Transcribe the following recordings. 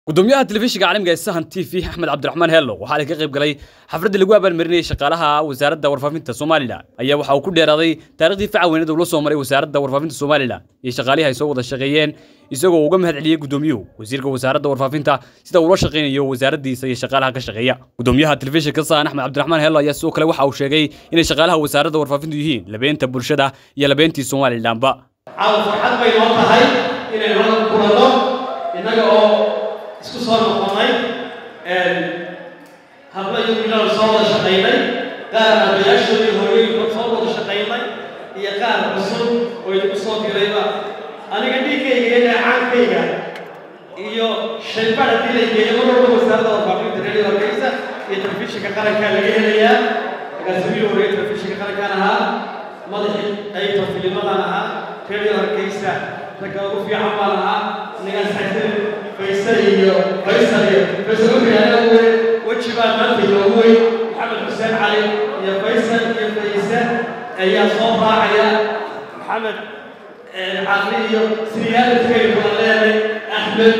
gudoomiyaha telefishinka caalamiga ee sahan t v axmed cabdiraxmaan heello waxaa la ka qayb galay xafladda lagu abaalmarinayay shaqaalaha wasaaradda warfaafinta somalilan ayaa waxa uu ku dheeraaday taarikhdii facaweyneed uu la soo maray wasaaradda warfaafinta somalilan iyo shaqaalihii ay soo wada shaqeeyeen isagoo uga mahad celiyey gudoomiyuhu wasiirka wasaaradda warfaafinta sida uula shaqaynayo wasaaraddiisa iyo shaqaalaha ka shaqeeya gudoomiyaha telefishinka sahan axmed cabdiraxmaan heello ayaa sidoo kale waxa uu sheegay inay shaqaalaha wasaaradda warfaafintu yihiin labeenta bulshada iyo labeentii somalilanba caawa farxad bay noo tahay inaynu halka kulanno innaga oo isku soo noqonnay hablo iyo wiilal soo wada shaqaynay qaar aabbayaashoodii hooyooyinkood soo wada shaqaynay iyo qaar cusub oo idinku soo dirayba aniga dhiiggayga iyo dheecaankayga iyo shaybada dilaygeeya mar walba wasaaradda warfaafinta radio hargeysa iyo telefishinka qarankaa laga helayaa agaasimiyi horeeye telefishinka qarankaan ahaa madaxii qaybta filimadan ahaa radio hargeysa ragga ugu fiican baan ahaa ningaas xasan faysal iyo faysal iyo faysal wuxuu weyn weji baan maanta inoogu weyn maxamed xuseen cali iyo faysal iyo faysal ayaa soo raacaya maxamed caqli iyo siriyaaladkaynu kala leenay axmed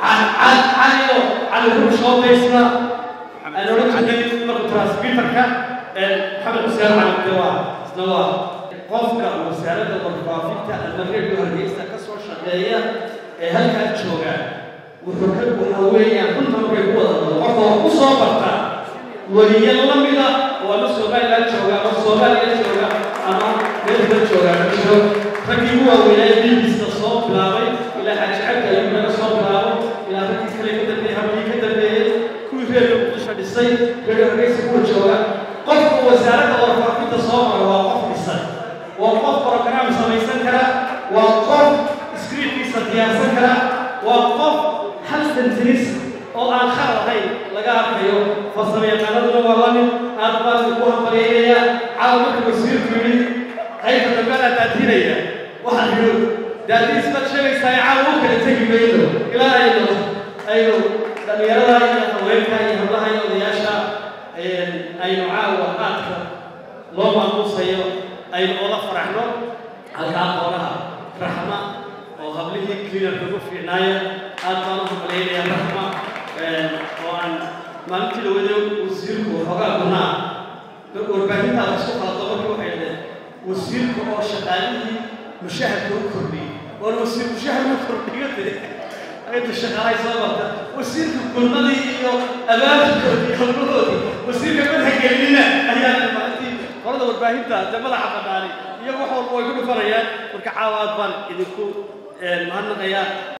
cali oo cali ruush oo faysna aan odhan jirnay marka transbiterka maxamed xuseen cali de waa isna waa qofka wasaaradda warfaafinta ama radio hargeysa ka soo shaqeeya ee halkaa jooga wuxuu ka waxa weeyaan runta markay ku wada dado qofka wax ku soo barta weliya la mida oo ama somaliland jooga ama soomaaliya jooga ama meelka jooga ma jiro raggii ugu waaweynaa ee bbcda soo bilaabay ilaa xaaji cabdi ayuu naga soo bilaabo ilaa raggii kale ka dambeeyey habkii ka dambeeyey kuwii reer muqdisho dhisay radio hargeysa kuwa jooga qofka wasaaradda warfaafinta soo mara waa qof dhisan waa qof program samaysan kara waa qof scriptkiisa diyaarsan kara waa qof hal sentris oo aan khar ahayn laga arkayo farsamo yaqaanaduna waa la mid aad baan ku hambalyeynaya caawa marka wasiirku yidhi qaybta dambeanaa daadinaya waxaan yidhi daadiis baad sheegaysaa caawa u kala tegi mayno ilaa aynu aynu dhallinyarada iyo haweenka iyo hablaha iyo odayaasha aynu caawa aadka loo maamuusayo aynu ola faraxno halkaa qoonaha raxma oo hablihii cleanarka ugu fiicnaaya aad baan u hambalyaynaya raxma oo aan maalintii dhawada wasiirku xoogaa gunaa warbaahintaada isku qalado markii waxay dhaheen wasiirka oo shaqaalihii mushaharka u kordhiyey oon wasiir mushahar u kordhiyo de aydu shaqaalahay soo barta wasiirka gulmadii iyo abaabulkoodii hawlahoodii wasiirka madhagelinina ayaa maalintii qolada warbaahinta de madaxa qadhaanay iyagu wax walba way ku dhufanayaan marka caawa aad baan idinku mahadnaqayaa